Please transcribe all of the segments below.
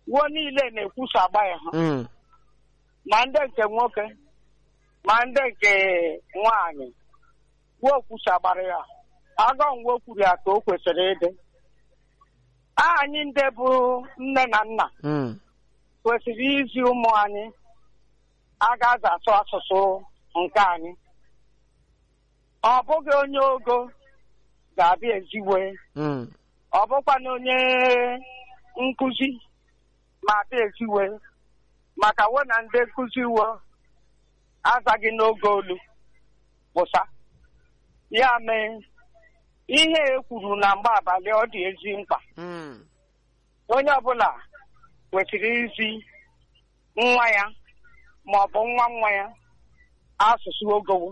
wuo niile na-ekwusa agba ya ha Mm. ma ndị nke nwoke ma ndị nke nwaanyị wuo kwusagbara ya agọ nwe kwuru ya ka o kwesịrị ịdị anyị ndị bụ nne na nna Mm. kwesịrị izi ụmụ anyị agaghị asụ asụsụ nke anyị ọ bụghị onye ogo ga-abịa eziwe Mm. ọ bụkwa na onye nkụzi ma abịa eziwe maka we na ndị nkụzi wo azaghị n'oge olu pụsa ya mee ihe e kwuru na mgbe abalị ọ dị ezi mkpa Mm. onye ọbụla kwesịrị izi nwa ya ma ọ bụ nwa nwa ya asụsụ ogowo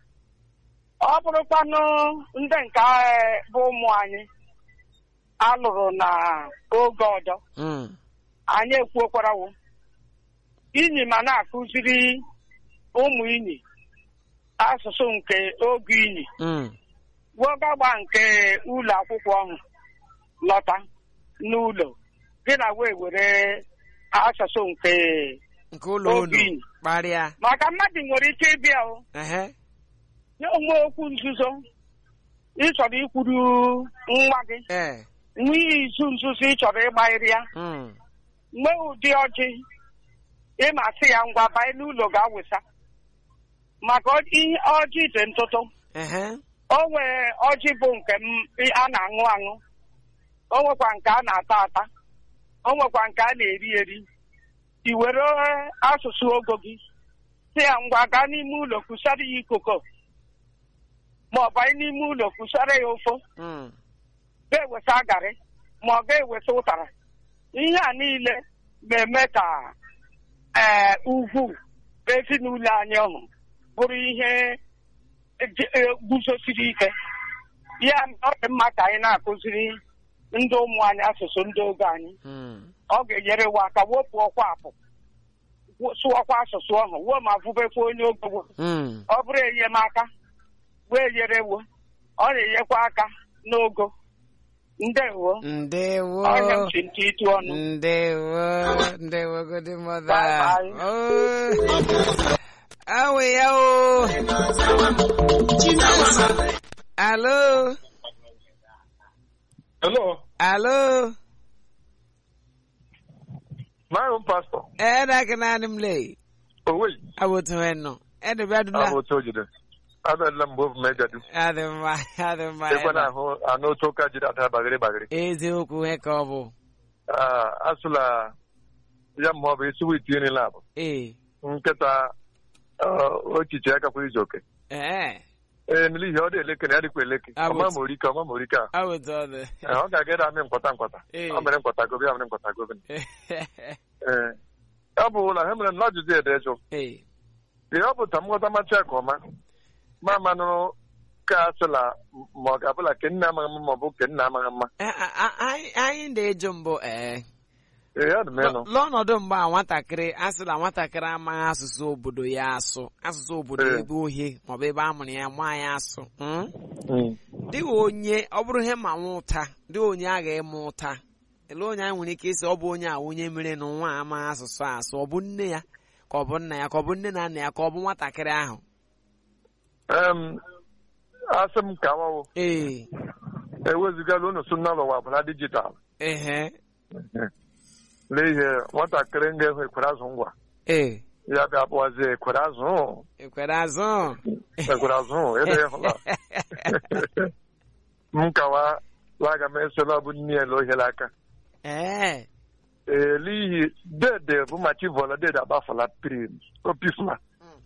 ọ bụrụkwanụ ndị nke eh, bụ ụmụ anyị alụrụ na oge ọdọ Mm. anyị ekwuokwarawo inyi ma na-akụziri ụmụ inyi asụsụ nke oge inyi Mm. wogagba nke ụlọ akwụkwọ ahụ lọta n'ụlọ gị na wee were asụsụ nke nke ụlọ unu Obi. kparịa maka mmadụ nwere ike ịbịa o ehe nye onwe okwu nzuzo ịchọrọ ikwuru nwa gị ee nwe izu nzuzo ịchọrọ ịgbanyere ya Mm. nwee ụdị ọjị ịma sị ya ngwa banye n'ụlọ ga-awụsa maka ọ- ihe ọjị dị ntụtụ ehe o nwere ọjị bụ nke m- a na-aṅụ aṅụ o nwekwa nke a na-ata ata o nwekwa nke a na-eri eri i were asụsụ ogo gị si ya ngwa gaa n'ime ụlọ kwụsara ya ikoko ma ọ banye n'ime ụlọ kwụsara ya ofo Mm. ga-eweta garị ma ọ ga-eweta ụtara ihe a niile na-eme ka ee ugwu ezinụlọ anyị ọhụ bụrụ ihe ji- e, guzosiri ike ya ọ dị mma ka anyị na-akụziri ndị ụmụ anyị asụsụ ndị oge anyị Mm. ọ ga-enyere wa aka wepụ ọkwa apụ wo- sụọkwa asụsụ ọhụ wuo ma vụbekwa onye ogogbo Mm. ọ bụrụ enyemaka wee nyerewo ọ na-enyekwa aka n'ogo ndewo ndewo ọnya m si ntị ịtụ ọnụ ndewo ndewo godi mother Bye bye. oh awe ya o alo Hello, alo my own pastor. ɛda ke naanị m lee Oh wait, abotu no ɛde bɛ dula I'm otu ojide. Abịala m bụ mmejadu. adị mma adị mma Ekwe na ɛda. ahụ anụ otu ụka jiri ada bagịrị bagịrị. eziokwu he ka ọ bụ Ah, Asụla ya ma ọ bụ isi wit nri labụ. ee Nkịta ah, ochiche ya kakwa izu oke. ee Ee, n'ihi ọ dị eleke na ya dịkwa eleke. Ah, Ọma but- ma orike, ọma ma orike a. abotu ọ dị Eh, Ọ ga-aga ịda amị nkwata nkwata. Ee. Ọ mere nkwata gobe, ya mere nkwata gobe. Ee. Ọ bụ ụlọ ha mere na ajụjụ ede jụ. ee Ee, ọ bụ ta m ghọta macha ka ọma. Ma manụ ka asịla ma ọ ga-abụla ke nne amaghị mma ma ọ bụ ke nna amaghị mma. A- a- a- anyị anyị na-eju mbụ ee Ee, ọ dị m ịnụ. n'ọnọdụ mgbe a nwatakịrị a sị na nwatakịrị amaghị asụsụ obodo ya asụ asụsụ obodo Ee. ebe ohie maọbụ ebe a mụrụ ya maa ya asụ mm? Mm. dịghị onye ọ bụrụ ihe ma nwa ụta dịghị onye a ga-eme ụta ele onye anyị nwere ike ịsị ọ bụ onye a onye mere na nwa a amaghị asụsụ asụ ọ bụ nne ya ka ọ bụ nna ya ka ọ bụ nne na nna ya ka ọ bụ nwatakịrị ahụ Em, asị m ka wawo ee ewezugala unu so n'ụlọ ụwa bụla dijitalụ ehe n'ihi nwatakịrị nga-ehu ekwere azụ ngwa ee ya bịa kpọzie ekwere azụ ekwere azụ ekwere azụ ede hụla m kawa laga m esola ọ bụ nne ya ohele aka ee ee n'ihi dede bụ ma chivọla dede agbafọla prim opifula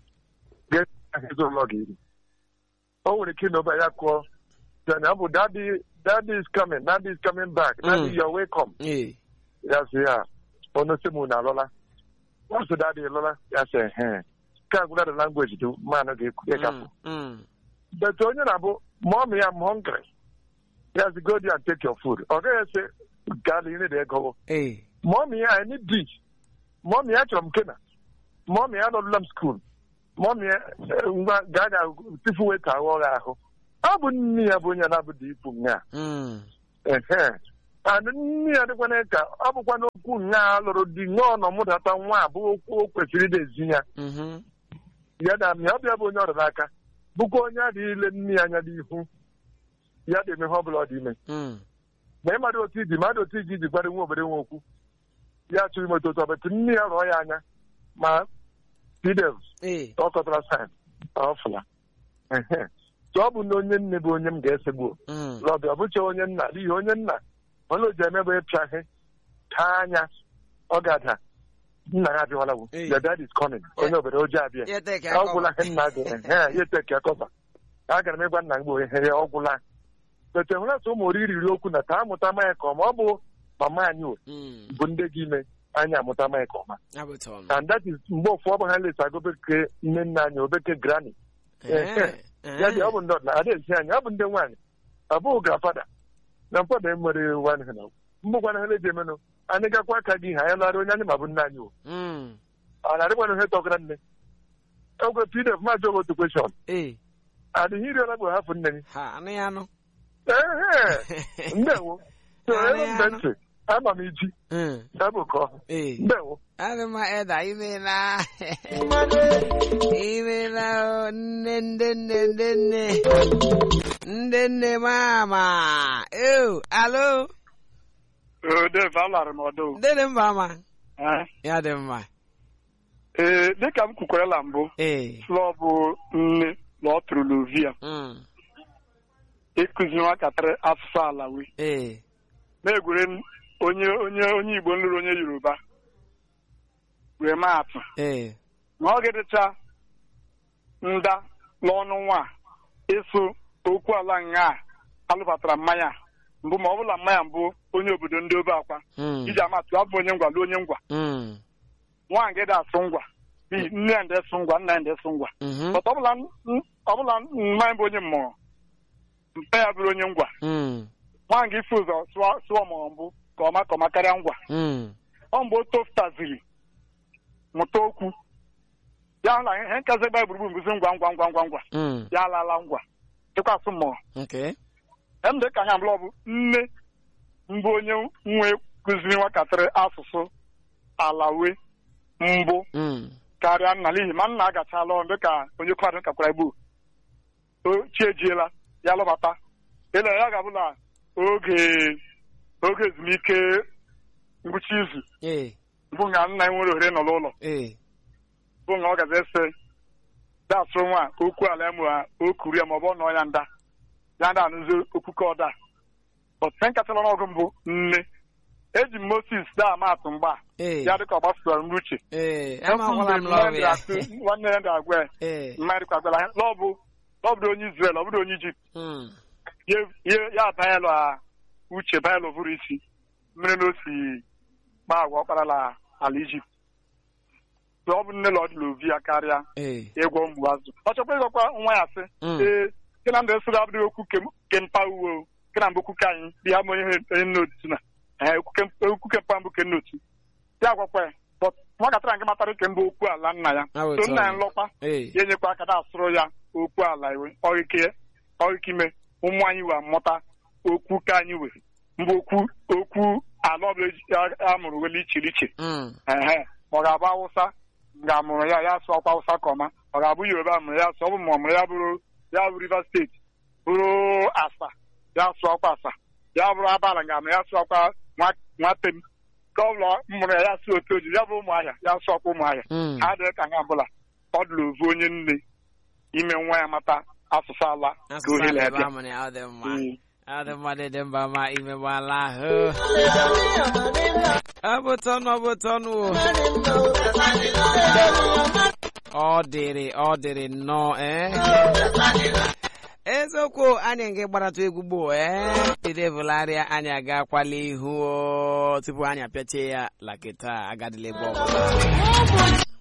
ụlọ ga-eri o nwere ike ịnọba ya kụọ then ọ bụ daddy daddy is coming daddy is coming back daddy Mm. you're welcome ee ya sị ya ọnụ sị mụ na alọla wasụ daddy lọla ya sị he nke a gwụla the language dị mmanụ ga-ekwu ya gafụ Mm, mm. but onye na-abụ mọm ya m hungry ya sị go there and take your food ọ gaghị ese gaa na ire da ego ee mọm ya I need this mọm ya chọrọ m kena mọm ya nọdụla m skuul mọm ya eh, ngwa gaa ga tifu weta ahụ ọrụ ahụ ọ bụ nne ya bụ onye na-abụ dị ipu nga Mm. ehe and nne ya dịkwana ka ọ bụkwa okwu nha lụrụ di ṅụọ nọ mụdata nwa a bụ okwu o kwesịrị idezi ya Mhm. ya na ya ọbịa bụ onye ọrụ n'aka bụkwa onye adịghị ile nne ya anya n'ihu ya ga-eme ihe ọ bụla ọ dị ime Mm. ma ịmadụ otu iji madụ otu iji iji gwara nwa obodo nwe okwu ya chụrụ ime otu otu ọbụtụ nne ya rụọ ya anya ma pdevs Ee. ọ kọtara sain ọfụla ehe tụ ọ bụ na onye nne bụ onye m ga-esegbu Mm. lọbịa ọ bụcha onye nna n'ihi onye nna onye o ji eme bụ ịpịa ihe taa anya ọ ga-ada nna ya abịawala Ee. your dad is coming onye obodo ojii abịa Ya take ọ gwụla ihe nna gị ehe ya eteke kọba agara m ịgwa nna m gboo ihe ya ọ gwụla bete hụrụ atụ ụmụ oriri riri okwu na taa amụta manya ka ọma ọ bụ mama anyị o Mm. bụ ndị gị ime anyị amụta manya ka ọma Abụta ọnụ. and that is mgbe ụfọ ọ bụ ha lesa gobeke nne nna anyị obeke grani Eh. ya dị ọ bụ ndị ọdịnala adaezi anyị ọ bụ ndị nwaanyị ọ bụghị grafada na mfọdụ enwere nwanne ha na mgbụkwana ha na-eji emenụ anyị gakwa aka gị ha anyị lara onye anyị ma bụ nna anyị o Mm. ọ na-adịkwana ihe tọgara nne ogwe pdf maajị ogo otu kweshọn Ee. adịghị iri ọla bụ hafụ nne gị Ha anụ ya anụ. ehe ndewo so Anụ ebe ya mbe anụ. ntị ama m iji Mm. sabụ ka ọhụ Ee. ndewo Adị mma Eda imeela. Imeela o nne nne nne nne nne. Nne nne mama. Ew, alo. Dave, alara m ọdụ. Ndị dị mba ama. Ya dị mma. Ee, dịka m kwukwarela mbụ, Ee. slọ bụ nne na ọ tụrụ n'ovia Mm. ịkụzi nwatakịrị asụsụ alawi Ee. na-egwere m onye onye onye Igbo nlụrụ onye Yoruba wee maa atụ Ee. ma ọ ga-edịcha nda n'ọnụ nwa ịsụ okwu ala nga a alụbatara mmanya mbụ ma ọ bụla mmanya mbụ onye obodo ndị obe akwa Mm. iji amatụ abụ onye ngwa lụọ onye ngwa Mm. nwa ngede asụ ngwa n'ihi nne ya ndị esụ ngwa nna ya ndị esụ ngwa Mhm. But ọbụla n- ọbụla mmanya bụ onye mmụọ mpe ya bụrụ onye ngwa Mm. nwa nga ife ụzọ sụọ sụọ ọmụrụ mbụ ka ọma ka ọma karịa ngwa Mm. ọ mgbe o tofutaziri mụta okwu ya hụ na ihe nkazi gba gburugburu mbụzi ngwa ngwa ngwa ngwa ngwa Mm. ya alaala ngwa dịkwasị mmụọ Okay. em dị ka anya mbụla ọ bụ nne mbụ onye nwe kụziri nwatakịrị asụsụ alawe mbụ Mm. karịa nna n'ihi ma nna agachala ọrụ dịka onye kwadụ kakwara egbu o chi ejiela ya lọbata ele ya ga-abụ na oge oge ezumike ngwụcha izu Ee. bụ nga nna ya nwere ohere nọ n'ụlọ Ee. bụ nga ọ gaza ese dasụ nwa okwu ala ya ma o kuru ya ma ọ bụ ọ nọ ya nda ya da anụzi okwu ka ọda ọtụtụ nkatara n'ọgụ mbụ nne eji m Moses daa amatụ mgba Ee. ya dịka ọ gbasara m n'uche Ee. Amakwala m lọrọ ya. nwanne ya ga-agwa ya Ee. mmadụ kwagbara ya n'ọbụ n'ọbụrụ onye Israel ọ bụrụ onye Ijipt Mm. ya- ya- ya banyelụ a uche banyelụ bụrụ isi mmiri na osi kpa agwa ọkparala ala Ijipt So ọ bụ nne lọdịla ovi ya karịa Ee. ịgwọ mgbu azụ ọ chọkwa ịgwakwa nwa ya sị Mm. ee ke na ndị sịrị abụghị okwu kem- kempa uwe o ke na mbụ okwu ka anyị dị ya ma onye onye nne otu na ee, okwu kem- okwu kempa mbụ ke nne otu ya gwakwa ya but nwatakịrị nke matara ike mbụ okwu ala nna ya Ah, so nna ya otu nlọkwa Ee. ya enyekwa aka na asụrụ ya okwu ala iwe ọrịke ọrịke ime ụmụ anyị wee mụta okwu ka anyị wee mbụ okwu okwu ala ọbụla eji- a- a mụrụ wele iche iche Mm. ehe ma ọ ga-abụ awụsa ga-amụrụ ya ya sụọ ọkwa awụsa ka ọma ọ ga-abụ yoruba mụrụ ya sụọ ọ bụ ma ọ mụrụ ya bụrụ ya bụ rivers steeti bụrụ asa ya sụọ ọkwa asa ya bụrụ abala ga-amụ ya sụọ ọkwa nwa- nwatem ka ọ bụla mụrụ ya ya sụọ otu oji ya bụ ụmụ ahịa ya sụọ ọkwa ụmụ ahịa Mm. ha adịghị ka nga ọbụla ọ dịla ovu onye nne ime nwa ya mata asụsụ ala ka Asụsụ ohere ala ebe bịa a mụrụ ya, ọ dị mma. Mm. Ọ dị mma dị dị mba ma imegbala ahụ. Ọ bụ tọnụ ọ bụ tọnụ o. Ọ dịrị ọ dịrị nnọọ ee. eziokwu anyị nke gbarata egwu gboo ee idevụlarịa anyị agakwala ihu o, tupu anyị apịachie ya lakịta agadịla ebe ọbụla